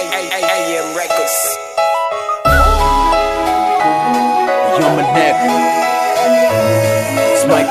AM Records. Yo, my neck. It's my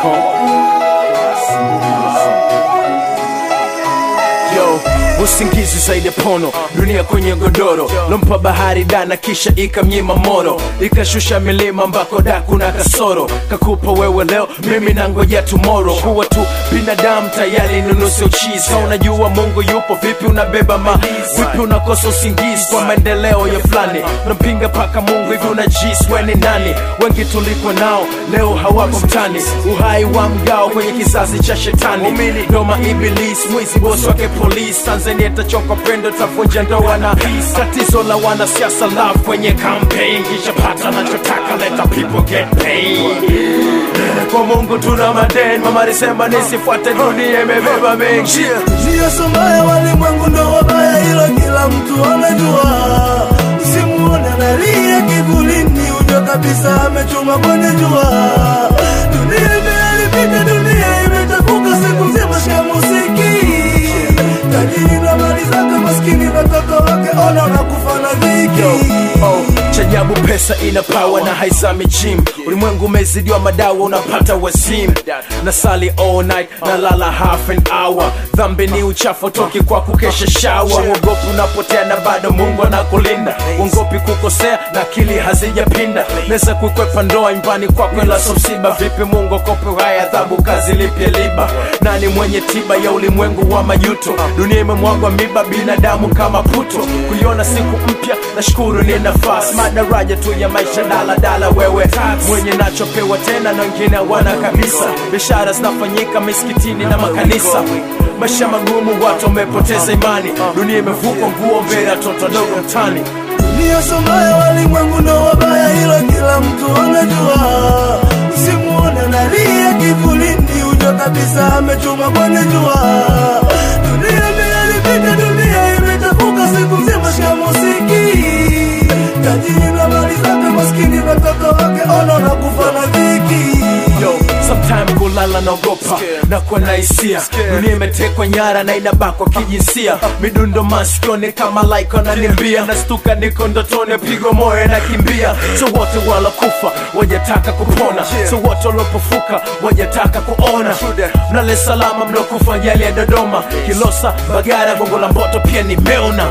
Yo, usingizi zaidi ya pono, dunia kwenye godoro, lompa bahari dana kisha ikamnyima moro, ikashusha milima ambako da kuna kasoro, kakupa wewe leo, mimi nangoja tomorrow. Kuwa tu binadamu tayari nunusi uchizi, Ka unajua Mungu yupo, vipi unabeba ma vipi unakosa usingizi kwa maendeleo ya fulani, unampinga paka Mungu hivi unajisi we ni nani? Wengi tulikuwa nao leo hawapo mtani, uhai wa mgao kwenye kizazi cha shetani, doma ibilisi, mwizi bosi wake polisi, Tanzania itachoka pendo, tavunja ndoa na tatizo la wanasiasa love kwenye campaign, kisha pata nachotaka, let the people get paid. Kwa Mungu tuna madeni, mama alisema nisifuate dunia imebeba mengi Njia sombaya walimwengu ndo wabaya, ilo kila mtu anajua. Simuone analia kivulini, ujua kabisa amechuma kwenye jua. Dunia imeharibika, dunia imechafuka, siku nzima shika muziki. Tajiri na mali zake, maskini na mtoto wake, ona unakufa na dhiki. Oh, chajabu pesa ina pawa na haizami gym ulimwengu umezidiwa madawa unapata wazimu na sali all night na lala half an hour dhambi ni uchafu toki kwa kukesha shawa uogopi unapotea na bado mungu anakulinda uogopi kukosea na akili hazijapinda naweza kukwepa ndoa nyumbani kwako ila so msiba vipi mungu akope haya adhabu kazi lipya liba nani mwenye tiba ya ulimwengu wa majuto dunia imemwagwa miba binadamu kama puto kuiona siku mpya nashukuru ni nafasi madaraja tu ya maisha daladala wewe mwenye nachopewa tena na wengine hawana kabisa biashara zinafanyika misikitini na makanisa maisha magumu watu wamepoteza imani dunia imevukwa nguo mbele ya toto dogo mtani Dunia sombaya, walimwengu ndo wabaya, hilo kila mtu anajua. Simuone analia kivulini, ujua kabisa amechuma kwenye jua. Dunia imeharibika, dunia imechafuka, siku nzima shika muziki. Tajiri na mali zake, maskini na mtoto wake, ona unakufa na dhiki. Yo, sometime kulala naogopa na kuwa na hisia dunia imetekwa nyara na inabakwa kijinsia midundo masikioni kama like ananimbia nastuka niko ndotoni pigo moyo nakimbia so wote walokufa wajataka kupona so wote walopofuka wajataka kuona mnale salama mlokufa ajali ya dodoma kilosa bagara gongo la mboto pia nimeona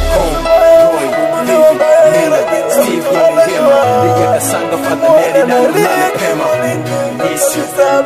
Steve Gumihima, Liga Kasanga, Father Neri, na Lala Pema. Issue.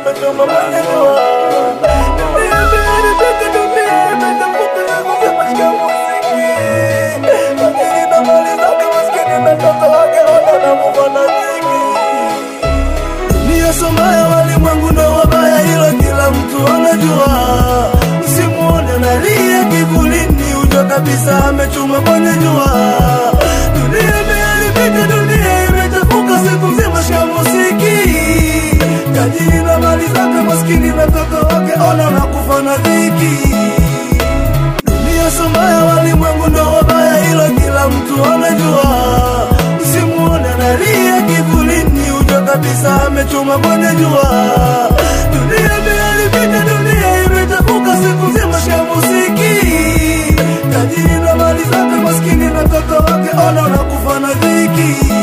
Dunia sombaya, walimwengu ndo wabaya, hilo kila mtu anajua. Simuone analia kivulini, ujua kabisa amechuma kwenye jua. Dunia imeharibika, dunia imechafuka, siku nzima shika muziki. Tajiri na mali zake, maskini na mtoto wake, ona unakufa na dhiki. Dunia sombaya, walimwengu ndo wabaya, hilo kila mtu anajua. Simuone analia kivulini, ujua kabisa amechuma kwenye jua. Dunia imeharibika, dunia imechafuka, siku nzima shika muziki. Tajiri na mali zake, maskini na mtoto wake, ona unakufa na dhiki.